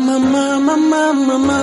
mama, mama, mama.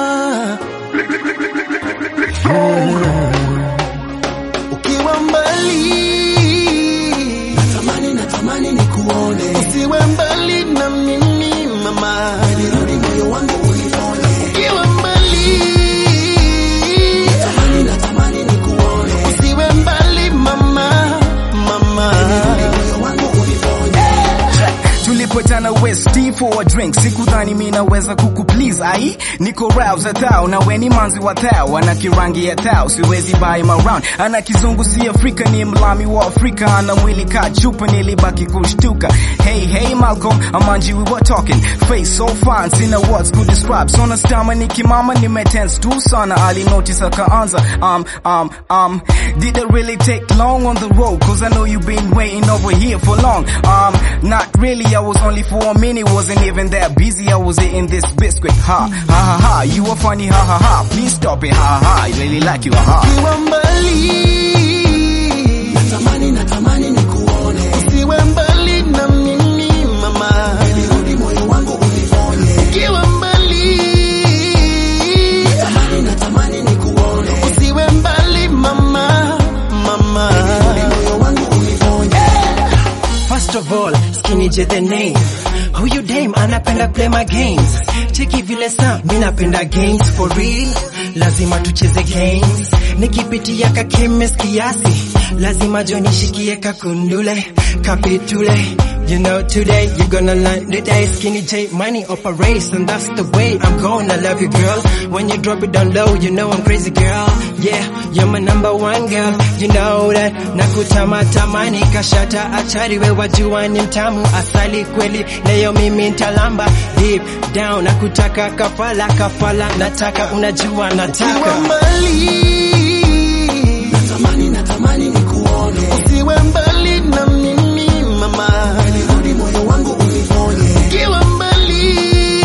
Ukiwa mbali natamani, natamani nikuone, usiwe mbali na mimi mama, nirudi moyo wangu unione. Ukiwa mbali natamani, natamani nikuone, usiwe mbali mama, mama, nirudi moyo wangu unione. tulipotana west for a drink sikudhani mi naweza kukuplease ai niko rap za tao na weni manzi wa tao ana kirangi ya tao siwezi buy him around ana kizungu si afrika ni mlami wa afrika ana mwili ka chupa nilibaki kushtuka hey hey malcolm amanji we were talking face so fine sina words could describe sona stama nikimama nimetense tu sana ali notice akaanza um um um did it really take long on the road cause i know you've been waiting over here for long um not really i was only for a minute wasn't even that busy i was eating this biscuit ha ha ha ha you were funny ha ha ha please stop it ha ha ha i really like you ha ha Ukiwa mbali natamani, natamani nikuone, usiwe mbali na mimi mama, nirudi moyo wangu unione. Ukiwa mbali natamani, natamani nikuone, usiwe mbali mama, mama, nirudi moyo wangu unione. First of all, skinny J the name. Who you dame? Anapenda play my games. Cheki vile sa, mi napenda games for real. Lazima tucheze games. Nikipitia ka chemist kiasi. Lazima jo nishikie kakundule, kapitule. You know today you gonna learn the day skinny J money operates and that's the way I'm gonna love you girl. When you drop it down low, you know I'm crazy girl. Yeah, you're my number one girl. You know that. Nakutama tamani kashata achari we wajua ni mtamu asali kweli leo mimi ntalamba deep down nakutaka kafala kafala nataka unajua Ukiwa nataka mbali natamani, natamani nikuone, usiwe mbali na mimi mama, nirudi moyo wangu unione. Ukiwa mbali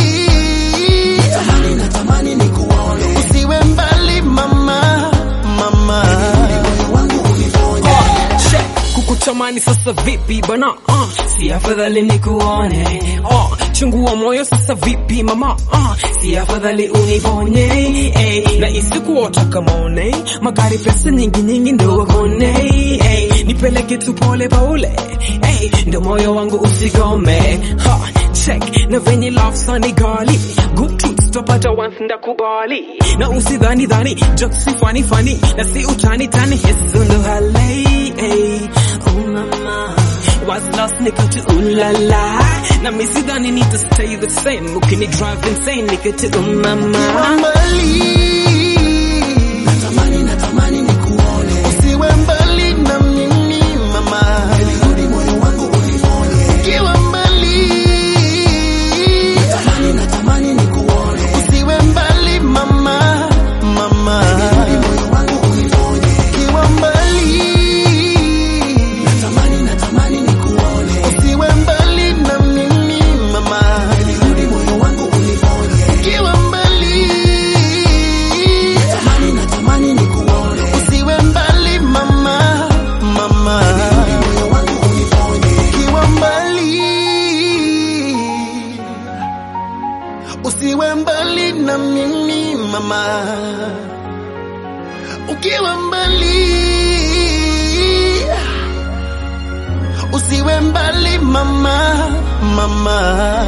natamani, natamani nikuone, usiwe mbali mama, mama, nirudi moyo wangu unione. Check. kukutamani sasa vipi bana uh, si afadhali nikuone uh, chungua moyo sasa vipi mama uh, si afadhali uniponye hey, na isikuota kamone magari pesa nyingi nyingi ndo wakone hey, nipeleke tu pole pole hey, ndo moyo wangu usigome ha, check na venye love sani gali good truths topata once ndakubali na usidhani dhani jokes si funny funny na si utani tani yesu ndo halei hey. oh mama was lost nikati ulala na misidhani nita stay the same ukini drive insane nikati Ukiwa umama mbali natamani, natamani nikuone, usiwe mbali na mimi mama, nirudi moyo wangu unione. Ukiwa mbali natamani, natamani nikuone, usiwe mbali mama, mama, nirudi moyo wangu unione. Ukiwa mbali natamani, natamani nikuone, usiwe mbali na mimi mama, nirudi moyo wangu unione. Ukiwa mbali natamani, natamani nikuone, usiwe mbali mama, mama, nirudi moyo wangu unione. Ukiwa mbali usiwe mbali na mimi mama, ukiwa mbali usiwe mbali mama, mama.